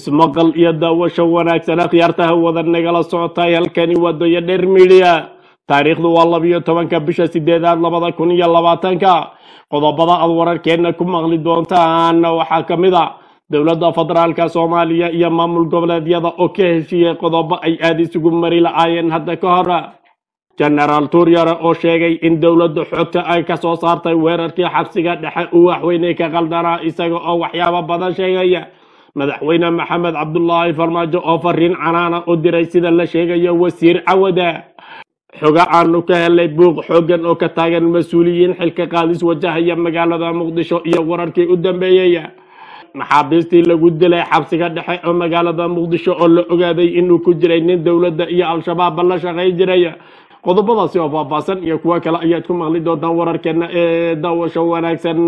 ismaqal iyo daawasho wanaagsan akhyaartaha wada nagala socotay halkani waa doya dheer midiya taariikhdu waa labiyo tobanka bisha sideedaad labada kun iyo labaatanka qodobada aad wararkeenna ku maqli doontaan waxaa ka mid a dowladda federaalka soomaaliya iyo maamul goboleedyada oo ka heshiiyey qodobo ay aada isugu mari la-aayeen hadda ka hor genaraal tuuryare oo sheegay in dowladda xogta ay ka soo saartay weerarkii xabsiga dhexe uu waxweyney ka qaldanaa isaga oo waxyaabo badan sheegaya madaxweyne maxamed cabdulaahi farmaajo oo fariin canaana u diray sida la sheegayo wasiir cawada xoga aanu ka helay buuq xoogan oo ka taagan mas-uuliyiin xilka qaadis wajahaya magaalada muqdisho iyo wararkii u dambeeyey maxaabiistii lagu dilay xabsiga dhexe oo magaalada muqdisho oo la ogaaday inuu ku jiray nin dowladda iyo al-shabaabba la shaqayn jiray qodobadaasi oo faahfaahsan iyo kuwo kale ayaad ku maqli doontaan wararkeena ee daawasho wanaagsan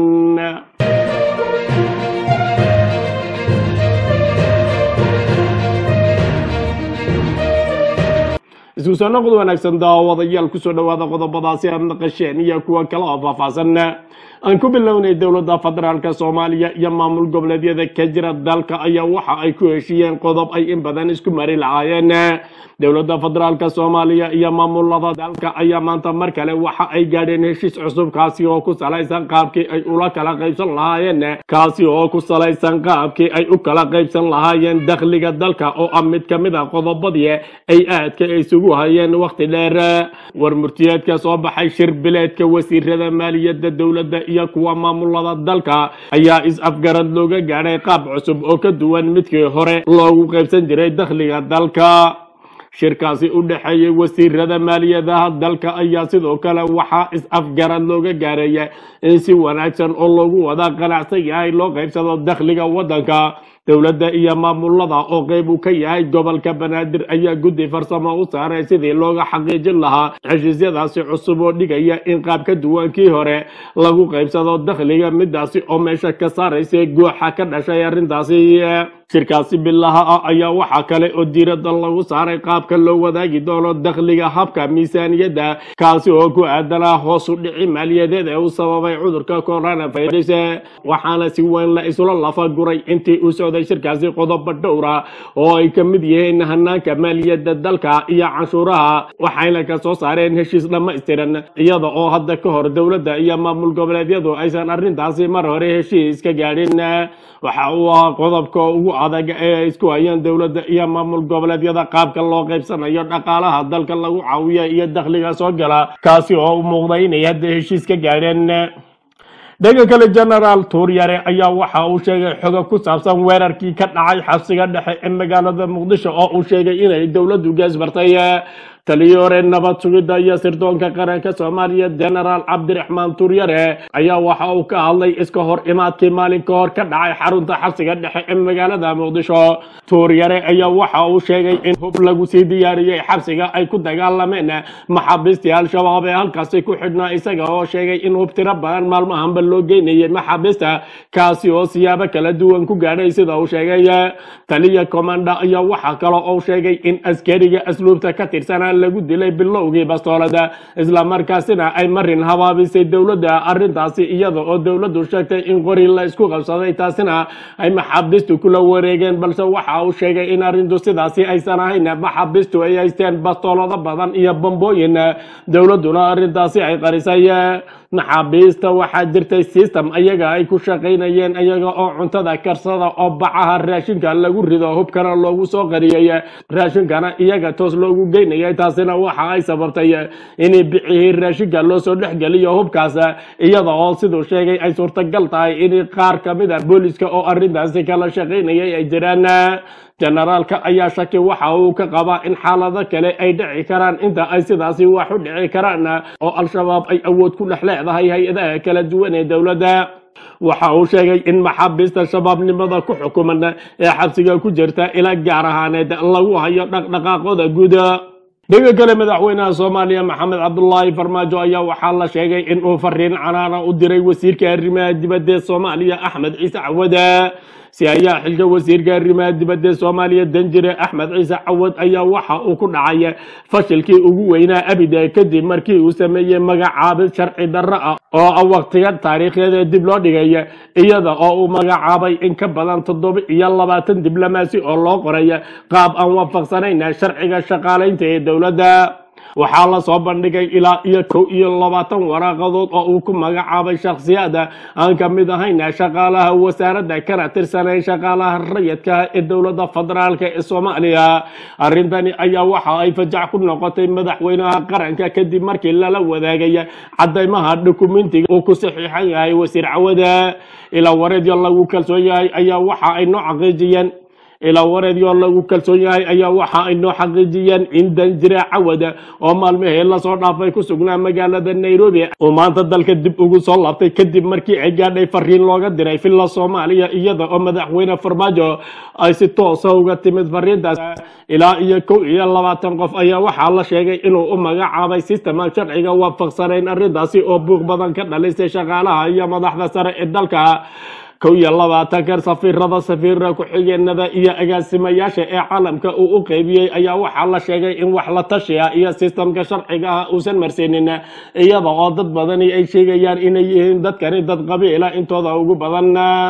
isku soo noqod wanaagsan daawadayaal kusoo dhawaada qodobadaasi aad naqasheen iyo kuwa kale oo faahfaahsan aan ku bilownay dowladda federaalka soomaaliya iyo maamul goboleedyada ka jira dalka ayaa waxa ay ku heshiiyeen qodob ay in badan isku mari lahaayeen dowladda federaalka soomaaliya iyo maamulada dalka ayaa maanta mar kale waxa ay gaadheen heshiis cusub kaasi oo ku salaysan qaabkii ay ula kala qaybsan lahaayeen kaasi oo ku salaysan qaabkii ay u kala qaybsan lahaayeen dakhliga dalka oo ah mid ka mid a qodobadii ay aadka isugu hayeen wakhti dheer war murtiyeedka soo baxay shir bileedka wasiirada maaliyadda dowladda iyo kuwa maamulada dalka ayaa is-afgarad looga gaadhay qaab cusub oo ka duwan midkii hore loogu qaybsan jiray dakhliga dalka shirkaasi u dhexeeyey wasiirada maaliyadaha dalka ayaa sidoo kale waxaa is-afgarad looga gaareeya in si wanaagsan oo loogu wada qanacsan yahay loo qaybsado dakhliga waddanka dowladda iyo maamulada oo qeyb uu ka yahay gobolka banaadir ayaa guddi farsamo u saaray sidii looga xaqiijin lahaa heshiisyadaasi cusub oo dhigaya in qaab ka duwankii hore lagu qaybsado dakhliga midaasi oo meesha ka saaraysa gooxa ka dhashay arrintaasi shirkaasi bilaha ah ayaa waxaa kale oo diiradda lagu saaray qaabka loo wadaagi doono dakhliga habka miisaaniyadda kaasi oo ku aadanaa hoos u dhici maaliyadeed ee uu sababay cudurka coronavirus waxaana si weyn la isla lafa guray intii uu socday shirkaasi qodobo dhowra oo ay ka mid yihiin hanaanka maaliyadda dalka iyo canshuuraha waxayna ka soo saareen heshiis dhammaystiran iyada oo hadda ka hor dowladda iyo maamul goboleedyadu aysan arrintaasi mar hore heshiis ka gaadhin waxa uu ahaa qodobka ugu adag ee ay isku hayeen dowladda iyo maamul goboleedyada qaabka loo qaybsanayo dhaqaalaha dalka lagu caawiya iyo dakhliga soo gala kaasi oo u muuqday inay hadda heshiis ka gaadheen dhanka kale genaraal tuuryare ayaa waxa uu sheegay xoga ku saabsan weerarkii ka dhacay xabsiga dhexe ee magaalada muqdisho oo uu sheegay inay dowladdu geesbartay taliyii hore nabad sugidda iyo sirdoonka qaranka soomaaliya genaraal cabdiraxmaan tuuryare ayaa waxa uu ka hadlay iska hor imaadkii maalin ka hor ka dhacay xarunta xabsiga dhexe ee magaalada muqdisho tuuryare ayaa waxa uu sheegay in hub lagu sii diyaariyey xabsiga ay ku dagaalameen maxaabiistii al-shabaab ee halkaasi ku xidhnaa isaga oo sheegay in hub tiro badan maalmahanba loo geynayay maxaabiista kaasi oo siyaabo kala duwan ku gaadhay sida uu sheegay taliya commanda ayaa waxa kale oo sheegay in askariga asluubta ka tirsanaa lagu dilay bilowgii bastoolada islamarkaasina ay marin habaabisay dowladda arrintaasi iyada oo dowladdu sheegtay in qori la isku qabsaday taasina ay maxaabiistu kula wareegeen balse waxa uu sheegay in arrintu sidaasi aysan ahayn maxaabiistu ay haysteen bastoolado badan iyo bambooyin dowladduna arrintaasi ay qarisay maxaabiista waxaa jirtay system ayaga ay ku shaqaynayeen iyaga oo cuntada karsada oo bacaha raashinka lagu rido hubkana loogu soo qariyay raashinkana iyaga toos loogu geynayay taasina waxa ay sababtay in bicihii raashinka loo soo dhexgeliyo hubkaas iyada oo siduu sheegay ay suurtagal tahay in qaar ka mid a booliska oo arrintaasi kala shaqaynayay ay jiraan generaalka ayaa shaki waxa uu ka qabaa in xaalado kale ay dhici karaan inta ay sidaasi wax u dhici karaan oo al-shabaab ay awood ku dhex leedahay hay-adaha kala duwan ee dowladda waxa uu sheegay in maxaabiista shabaabnimada ku xukuman ee xabsiga ku jirta ila gaar ahaaneed lagu hayo dhaqdhaqaaqooda guud dhanka kale madaxweynaha soomaaliya maxamed cabdulaahi farmaajo ayaa waxaa la sheegay in uu fariin canaana u diray wasiirka arrimaha dibadda ee soomaaliya axmed ciise cawada si ayaa xilka wasiirka arrimaha dibadda soomaaliya danjire axmed ciise cawad ayaa waxa uu ku dhacay fashilkii ugu weynaa abida kadib markii uu sameeyey magacaabid sharci darro ah oo ah waqtiga taariikhyeed dib loo dhigay iyada oo uu magacaabay in ka badan toddoba iyo labaatan diblomaasi oo loo qoray qaab aan waafaqsanayn sharciga shaqaalaynta ee dowladda waxaa la soo bandhigay ilaa iyo kow iyo labaatan waraaqadood oo uu ku magacaabay shakhsiyaada aan ka mid ahayn shaqaalaha wasaaradda kana tirsanay shaqaalaha rayidka ee dowladda federaalk ee soomaaliya arrintani ayaa waxa ay fajac ku noqotay madaxweynaha qaranka kadib markii lala wadaagay cadaymaha dukumentiga uu ku saxiixan yahay wasiir cawada ilaa wareedyo lagu kalsoon yahay ayaa waxa ay noo xaqiijiyeen ilaa wareedyo lagu kalsoon yahay ayaa waxa ay noo xaqiijiyeen in danjire cawada oo maalmihii lasoo dhaafay ku sugnaa magaalada nairobi uu maanta dalka dib ugu soo laabtay kadib markii ay gaadhay fariin looga diray villa soomaaliya iyada oo madaxweyne farmaajo ay si toosa uga timid fariintaas ilaa iyo kow iyo labaatan qof ayaa waxaa la sheegay inuu u magacaabay sisteman sharciga waafaqsanayn arrintaasi oo buuq badan ka dhalisay shaqaalaha iyo madaxda sare ee dalka kow iyo labaatankan safiirada safiira ku-xigeenada iyo agaasimayaasha ee caalamka uu u qeybiyey ayaa waxaa la sheegay in wax la tashiya iyo sistamka sharciga ah uusan marsiinin iyada oo dad badani ay sheegayaan inay yihiin dadkani dad qabiila intooda ugu badan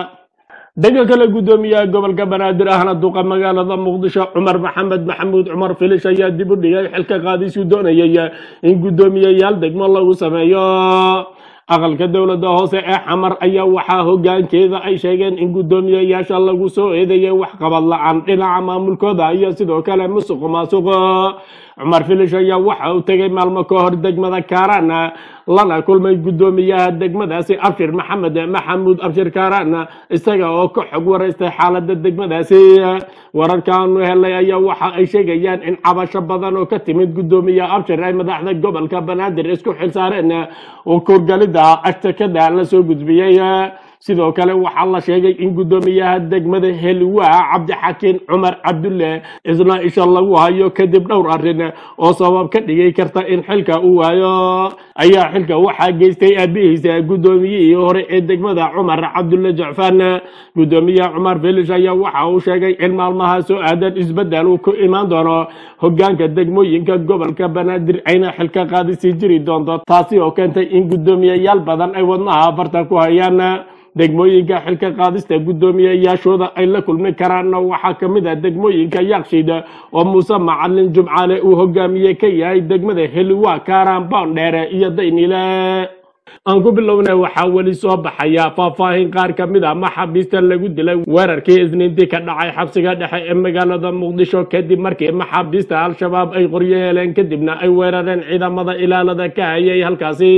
dhanka kale guddoomiyaha gobolka banaadir ahna duqa magaalada muqdisho cumar maxamed maxamuud cumar filish ayaa dib u dhigay xilka qaadiisuu doonayay in guddoomiyeyaal degmo lagu sameeyo aqalka dowladda hoose ee xamar ayaa waxaa hogaankeeda ay sheegeen in guddoomiyeyaasha lagu soo eedeeyay waxqabad la-aan dhinaca maamulkooda iyo sidoo kale musuq maasuq cumar filish ayaa waxa uu tegay maalmo ka hor degmada kaaraan lana kulmay guddoomiyaha degmadaasi abshir maxamed maxamuud abshir kaaraan isaga oo ka xog waraystay xaalada degmadaasi wararkaanu helay ayaa waxa ay sheegayaan in cabasho badan oo ka timid guddoomiyaha abshir ay madaxda gobolka banaadir isku xilsaareen oo korgalida ashtakada la soo gudbiyey sidoo kale waxaa la sheegay in guddoomiyaha degmada heliwaa cabdixakiin cumar cabdulle isna isha lagu hayo kadib dhowr arrin oo sabab ka dhigi karta in xilka uu waayo ayaa xilka waxaa geystay aabihiisa guddoomiyihii hore ee degmada cumar cabdulle jacfaan guddoomiyaha cumar felish ayaa waxa uu sheegay in maalmaha soo aadan isbeddel uu ku imaan doono hogaanka degmooyinka gobolka banaadir ayna xilka qaadisii jiri doonto taasi oo keentay in guddoomiyeyaal badan ay wadnaha afartan ku hayaan degmooyinka xilka qaadista guddoomiyeyaashooda ay la kulmi karaanna waxaa ka mid ah degmooyinka yaaqshiid oo muuse macalin jumcaale uu hogaamiye ka yahay degmada heliwa kaaraan boondheere iyo daynile aan ku bilownay waxaa weli soo baxaya faahfaahin qaar ka mid a maxaabiista lagu dilay weerarkii isniintii ka dhacay xabsiga dhexe ee magaalada muqdisho kadib markii maxaabiista al-shabaab ay qoryo heleen kadibna ay weerareen ciidamada ilaalada ka hayay halkaasi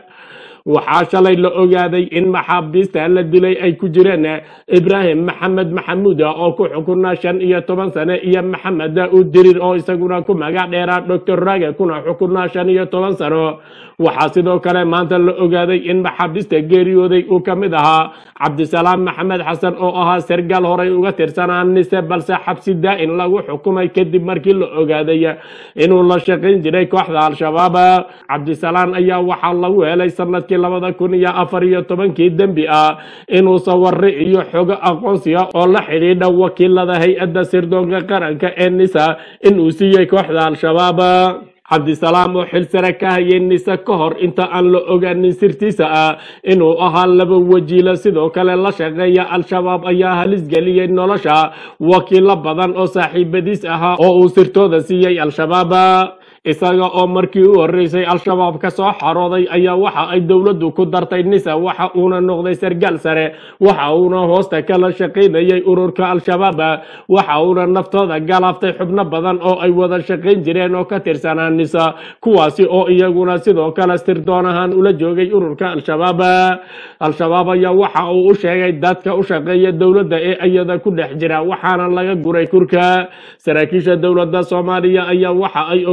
waxaa shalay la ogaaday in maxaabiista la dilay ay ku jireen ibraahim maxamed maxamuud oo ku xukunaa shan iyo toban sane iyo maxamed daa'uud dirir oo isaguna ku magac dheeraa doctor rage kuna xukunaa shan iyo toban sano waxaa sidoo kale maanta la ogaaday in maxaabiista geeriyooday uu ka mid ahaa cabdisalaam maxamed xasan oo ahaa sargaal horay uga tirsanaa nise balse xabsi daa'in lagu xukumay kadib markii la ogaaday inuu la shaqayn jiray kooxda al-shabaab cabdisalaam ayaa waxaa lagu helay sanadkii labada kun iyo afar iyo tobankii dembi ah inuu saware iyo xogo aqoonsiga oo la xidhiidha wakiilada hay-adda sirdoonka qaranka ee nisa inuu siiyey kooxda al-shabaab cabdisalaam oo xil sare ka hayay nise ka hor inta aan la ogaanin sirtiisa ah inuu ahaa laba wajiila sidoo kale la shaqeeya al-shabaab ayaa halis geliyey nolosha wakiilo badan oo saaxiibadiis ahaa oo uu sirtooda siiyey al-shabaab isaga oo markii u horeysay al-shabaab ka soo xarooday ayaa waxa ay dowladdu ku dartay nisa waxa uuna noqday sargaal sare waxa uuna hoosta kala shaqaynayay ururka al-shabaab waxa uuna naftooda galaaftay xubno badan oo ay wada shaqayn jireen oo ka tirsanaa nisa kuwaasi oo iyaguna sidoo kale sirdoon ahaan ula joogay ururka al-shabaab al-shabaab ayaa waxa uu u sheegay dadka u shaqeeya dowladda ee iyada ku dhex jira waxaana laga guray kurka saraakiisha dowladda soomaaliya ayaa waxa ay ogaadeen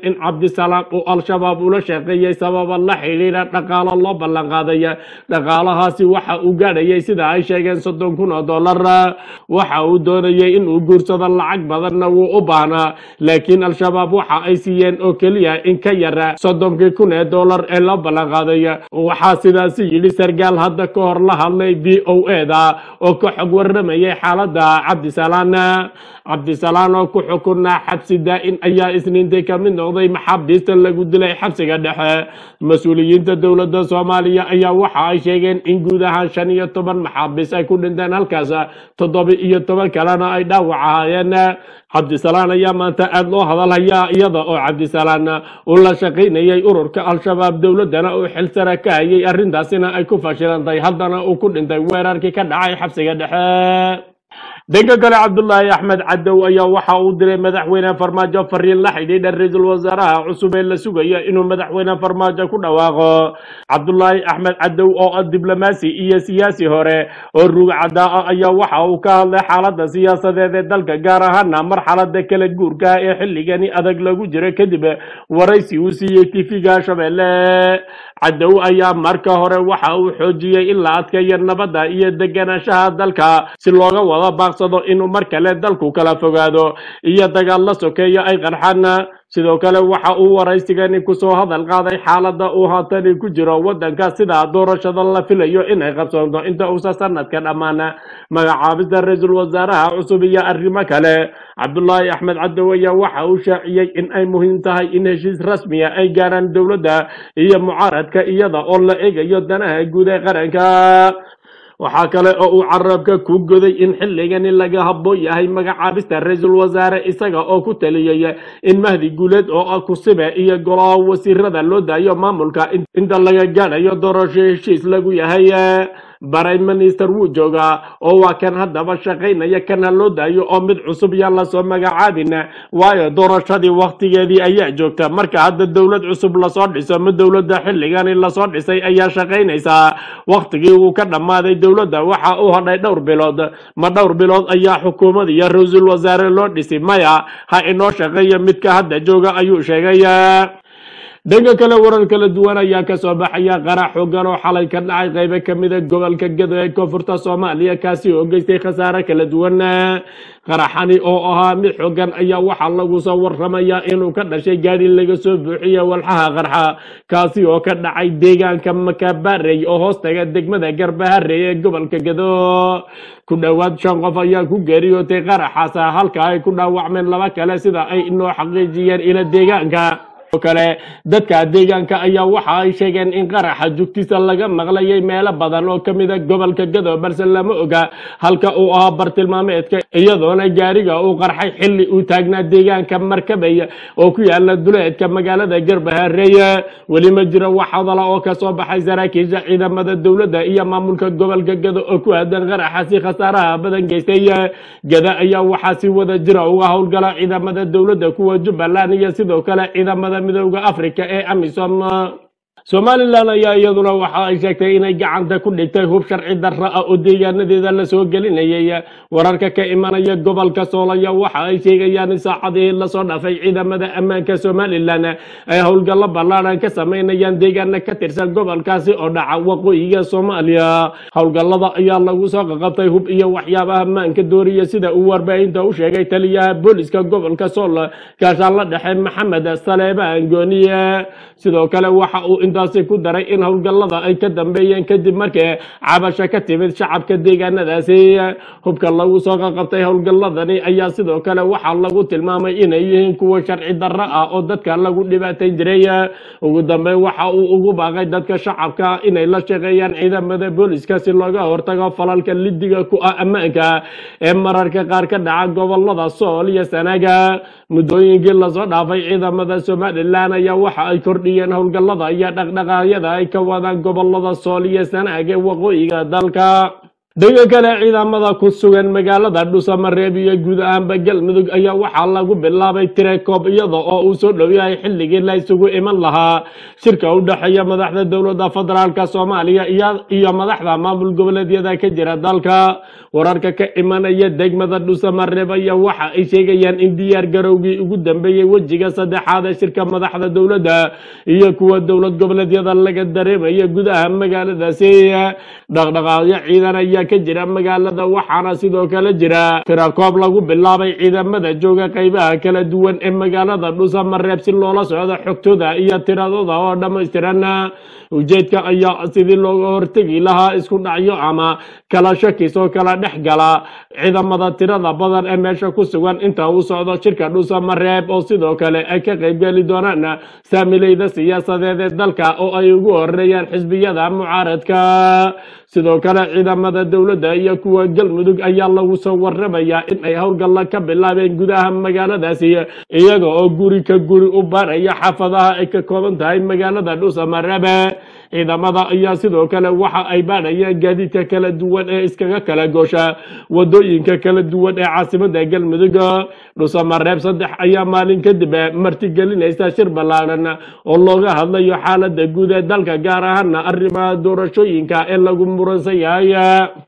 in cabdisalaam uu al-shabaab ula shaqeeyey sababa la xidhiidha dhaqaalo loo ballan qaaday dhaqaalahaasi waxa uu gaadhayay sida ay sheegeen soddon kun oo dollar waxa uu doonayay inuu guursado lacag badanna wuu u baahnaa laakiin al-shabaab waxa ay siiyeen oo keliya in ka yara soddonkii kun ee dollar ee loo ballan qaaday waxaa sidaasi yidhi sargaal hadda ka hor la hadlay v o e da oo ka xog waramayay xaaladda cabdisalaan cabdisalaan oo ku xukunaa xabsi daa-in ayaa isniintii ka mid noqday maxaabiista lagu dilay xabsiga dhexe mas-uuliyiinta dowladda soomaaliya ayaa waxa ay sheegeen in guud ahaan shan iyo toban maxaabiis ay ku dhinteen halkaas toddoba iyo toban kalena ay dhaawac ahaayeen cabdisalaan ayaa maanta aada loo hadalhayaa iyada oo cabdisalaan uu la shaqaynayay ururka al-shabaab dowladdana uu xilsara ka hayay arrintaasina ay ku fashilantay haddana uu ku dhintay weerarkii ka dhacay xabsiga dhexe dhanka kale cabdulaahi axmed cadow ayaa waxa uu diray madaxweyne farmaajo fariin la xidhiidha ra-iisul wasaaraha cusub ee la sugaya inuu madaxweyne farmaajo ku dhawaaqo cabdulaahi axmed cadow oo ah diblomaasi iyo siyaasi hore oo rugcadaa ah ayaa waxa uu ka hadlay xaaladda siyaasadeed ee dalka gaar ahaana marxalada kala guurka ee xilligani adag lagu jiro kadib waraysi uu siiyey tv-ga shabeelle cadow ayaa marka hore waxa uu xoojiyey in la adkeeyo nabadda iyo deganaanshaha dalka si looga wada baaqsado inuu mar kale dalku kala fogaado iyo dagaal la sokeeyo ay qarxaan sidoo kale waxa uu waraysigani kusoo hadal qaaday xaaladda uu haatani ku jiro waddanka sida doorashada la filayo inay qabsoonto inta uusa sanadka dhammaan magacaabista ra-iisul wasaaraha cusub iyo arrimo kale cabdulaahi axmed cadow ayaa waxa uu shaaciyey in ay muhiim tahay in heshiis rasmiya ay gaaraan dowladda iyo mucaaradka iyada oo la eegayo danaha guud ee qaranka waxaa kale oo uu carabka ku goday in xilligani laga habboon yahay magacaabista ra-iisul wasaare isaga oo ku taliyey in mahdi guuleed oo ah kusibe iyo golaha wasiirada loo daayo maamulka inta laga gaadhayo doorasho heshiis lagu yahay prime minister wuu joogaa oo waa kan haddaba shaqaynaya kana loo daayo oo mid cusub yaan lasoo magacaabin waayo doorashadii waktigeedii ayaa joogta marka hadda dowlad cusub lasoo dhiso ma dowladda xilligani lasoo dhisay ayaa shaqaynaysaa waktigii uu ka dhammaaday dowladda waxa uu hadhay dhowr bilood ma dhowr bilood ayaa xukuumad iyo ra-iisul wasaare loo dhisi maya ha inoo shaqeeya midka hadda jooga ayuu sheegay dhanka kale warar kala duwan ayaa kasoo baxaya qarax xoogan oo xalay ka dhacay qaybo kamida gobolka gado ee koonfurta soomaaliya kaasi oo geystay khasaare kala duwan qaraxani oo ahaa mid xoogan ayaa waxaa lagu soo waramayaa inuu ka dhashay gaadhi laga soo buuxiye walxaha qarxa kaasi oo ka dhacay deegaanka makabarey oo hoostaga degmada garbaharey ee gobolka gado ku dhowaad shan qof ayaa ku geeriyootay qaraxaas halka ay ku dhaawacmeen laba kale sida ay inoo xaqiijiyeen ila deegaanka kale dadka deegaanka ayaa waxa ay sheegeen in qaraxa jugtiisa laga maqlayay meelo badan oo kamida gobolka gado balse lama oga halka uu ahaa bartilmaameedka iyadoona gaariga uu qarxay xilli uu taagnaa deegaanka markabay oo ku yaala duleedka magaalada garbahareeye weli ma jiro wax hadala oo kasoo baxay saraakiisha ciidamada dowladda iyo maamulka gobolka gado oo ku aadan qaraxasi khasaaraha badan geystay gada ayaa waxaa si wada jira uga howlgala ciidamada dowladda kuwa jubbaland iyo sidoo kale ciidamada midooda africa ee amisom somalilan ayaa iyaduna waxa ay sheegtay inay gacanta ku dhigtay hub sharci darra ah oo deegaanadeeda lasoo gelinayay wararka ka imanaya gobolka soolaya waxa ay sheegayaan in saacadii lasoo dhaafay ciidamada ammaanka somalilan ay howlgallo ballaaran ka sameynayaan deegaana ka tirsan gobolkaasi oo dhaca waqooyiga soomaaliya howlgallada ayaa lagu soo qaqabtay hub iyo waxyaabaha ammaanka dooriya sida uu warbaahinta u sheegay taliyaha booliska gobolka sool gaashaan la dhexe maxamed saleebaan gooniye sidoo kale waxa uu intaasi ku daray in howlgallada ay ka dambeeyeen kadib markii cabasho ka timid shacabka deegaanadaasi hubka lagu soo qaqabtay howlgalladani ayaa sidoo kale waxaa lagu tilmaamay inay yihiin kuwa sharci darro ah oo dadka lagu dhibaatayn jiray ugu dambeyn waxa uu ugu baaqay dadka shacabka inay la shaqeeyaan ciidamada booliska si looga hortago falalka lidiga ku ah ammaanka ee mararka qaar ka dhaca gobolada sool iyo sanaaga muddooyinkii lasoo dhaafay ciidamada somalilan ayaa waxa ay kordhiyeen howlgallada iyo dhaqdhaqaaqyada ay ka wadaan gobolada sool iyo sanaag ee waqooyiga dalka dhanka kale ciidamada ku sugan magaalada dhusamareeb iyo guud ahaanba galmudug ayaa waxaa lagu bilaabay tirekoob iyada oo uu soo dhow yahay xilligii la isugu iman lahaa shirka u dhexeeya madaxda dowladda federaalka soomaaliya iyo madaxda maamul goboleedyada ka jira dalka wararka ka imanaya degmada dhusamareeb ayaa waxa ay sheegayaan in diyaar garowgii ugu dambeeyey wejiga saddexaad ee shirka madaxda dowladda iyo kuwa dowlad goboleedyada laga dareemaya gudaha magaaladaasi dhaqdhaqaaqyo ciidan ayaa ka jira magaalada waxaana sidoo kale jira tirakoob lagu bilaabay ciidamada jooga qaybaha kala duwan ee magaalada dhusamareeb si loola socdo xogtooda iyo tiradooda oo dhammaystiran ujeedka ayaa sidii looga hortegi lahaa isku dhacyo ama kala shakis oo kala dhex gala ciidamada tirada badan ee meesha ku sugan inta uu socdo shirka dhusamareeb oo sidoo kale ay ka qaybgeli doonaan saamileyda siyaasadeed ee dalka oo ay ugu horeeyaan xisbiyada mucaaradka sidoo kale ciidamada dowladda iyo kuwa galmudug ayaa lagu soo waramayaa in ay howlgalla ka bilaabeen gudaha magaaladaasi iyaga oo guri ka guri u baaraya xaafadaha ay ka kooban tahay magaalada dhusamareebe ciidamada ayaa sidoo kale waxa ay baadhayaan gaadiidka kala duwan ee iskaga kala goosha wadooyinka kala duwan ee caasimada galmudug dhusamareeb saddex ayaa maalin kadib martigelinaysa shir ballaaran oo looga hadlayo xaalada guud ee dalka gaar ahaana arrimaha doorashooyinka ee lagu muransan yahay